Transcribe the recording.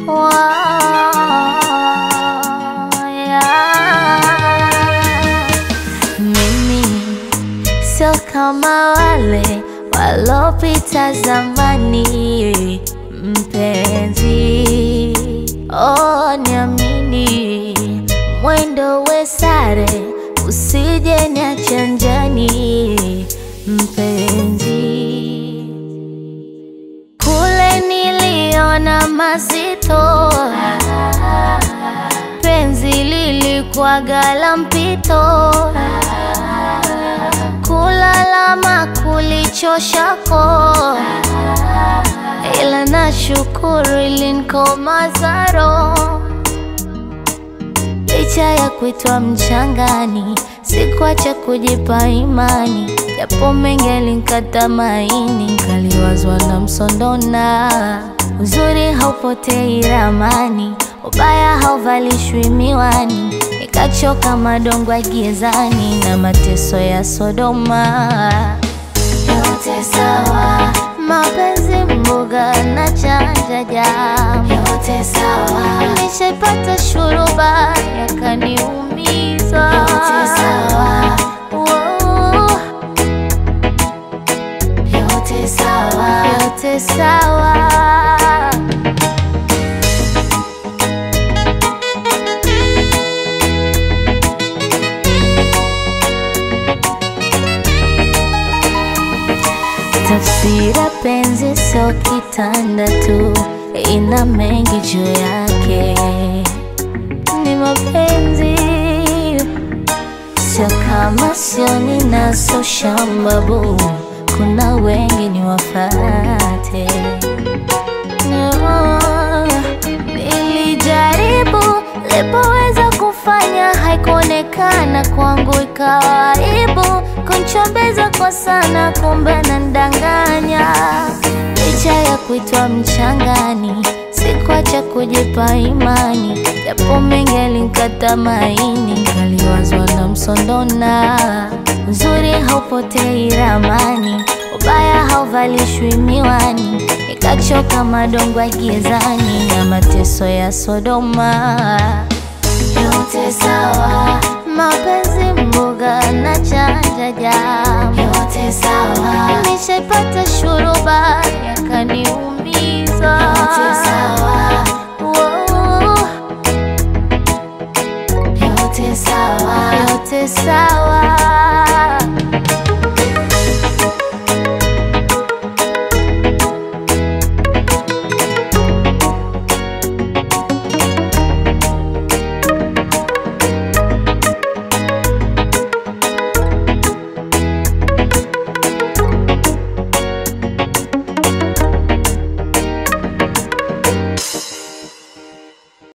Mimi sio kama wale walopita zamani, mpenzi, oh, niamini, mwendo we sare, usije niacha njiani, mpenzi. Kule niliona mazito, penzi lilikuwaga la mpito, kulalama kulichoshako, ila nashukuru ilinikomaza roho. Licha ya kuitwa mchangani, sikuacha kujipa imani, japo mengi yalinikata maini, nkaliwazwa na msondona. Uzuri haupotei ramani, ubaya hauvalishwi miwani, nikachoka madongo gizani na mateso ya Sodoma. Yote sawa, mapenzi mboga na chanja jam, yote sawa. Nishaipata shuruba yakaniumiza, yote sawa. Wow. Yote sawa, yote sawa. Tafsira penzi sio kitanda tu, ina mengi juu yake. Ni mapenzi sio kama sio ninaso shambabu, kuna wengi ni wafate. No, nilijaribu lipoweza kufanya, haikuonekana kwangu, ikawa aibu kunchombeza kwa sana, kumbe nandanganya. Licha ya kuitwa mchangani, sikuacha kujipa imani, japo mengi yalinikata maini, nkaliwazwa na msondona. Uzuri haupotei ramani, ubaya hauvalishwi miwani, nikachoka madongo ya gizani na mateso ya Sodoma. Yote sawa, mapenzi mboga na chanja jam, yote sawa. Nishaipata shuruba yakaniumiza, yote sawa.